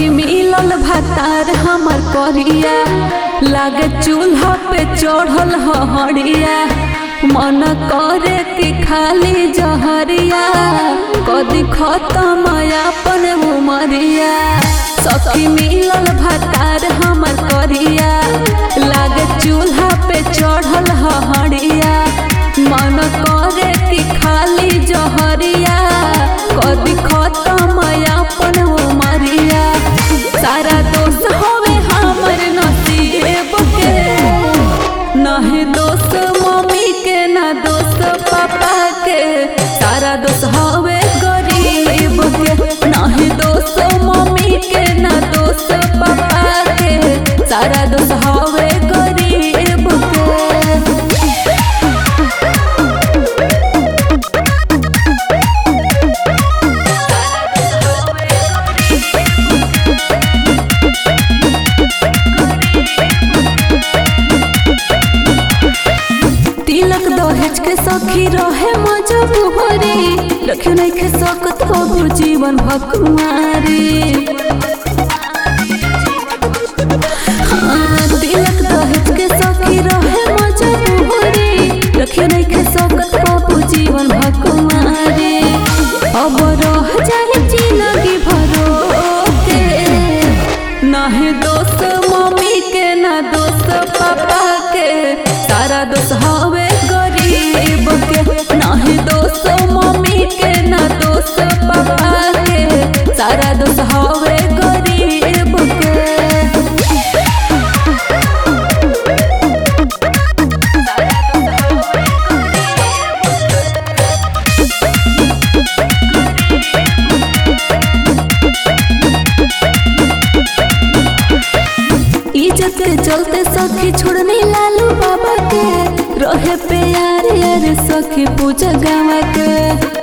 सखी मिलल भातार हमर करिया लागे चूल्हा पे चढ़ल हड़िया मन करे कि खाली जहरिया कदी खत्म अपन उमरिया सखी मिलल भातार हमर करिया लागे चूल्हा पे चढ़ल हड़िया मन करे कि खाली जहरिया कदी खत्म अपन उमरिया सारा दोस्त होवे हमर नसीब के नहीं दोस्त मम्मी के ना दोस्त पापा के सारा दोस्त हवे गरीब के नहीं दोस्त मम्मी के ना दोस्त पापा के सारा दोस्त हवे गरीब के तिलक दहेज के सखी रहे मजबूरी रखे नहीं के सकत हो जीवन भकुमारी हाँ, तिलक दहेज के सखी रहे मजबूरी रखे नहीं के सकत हो जीवन भकुमारी अब रह जाए जिंदगी भरो के नाही दोस्त मम्मी के ना दोस्त पापा के सारा दोस्त हवे गरीब के नाही दोस्त मम्मी के ना दोस्त पापा के सारा दोस्त हवे गरीब के इज्जत के चलते सखी छोड़ने लालू बाबा के रहे प्यार यार सखी पूजा गावा के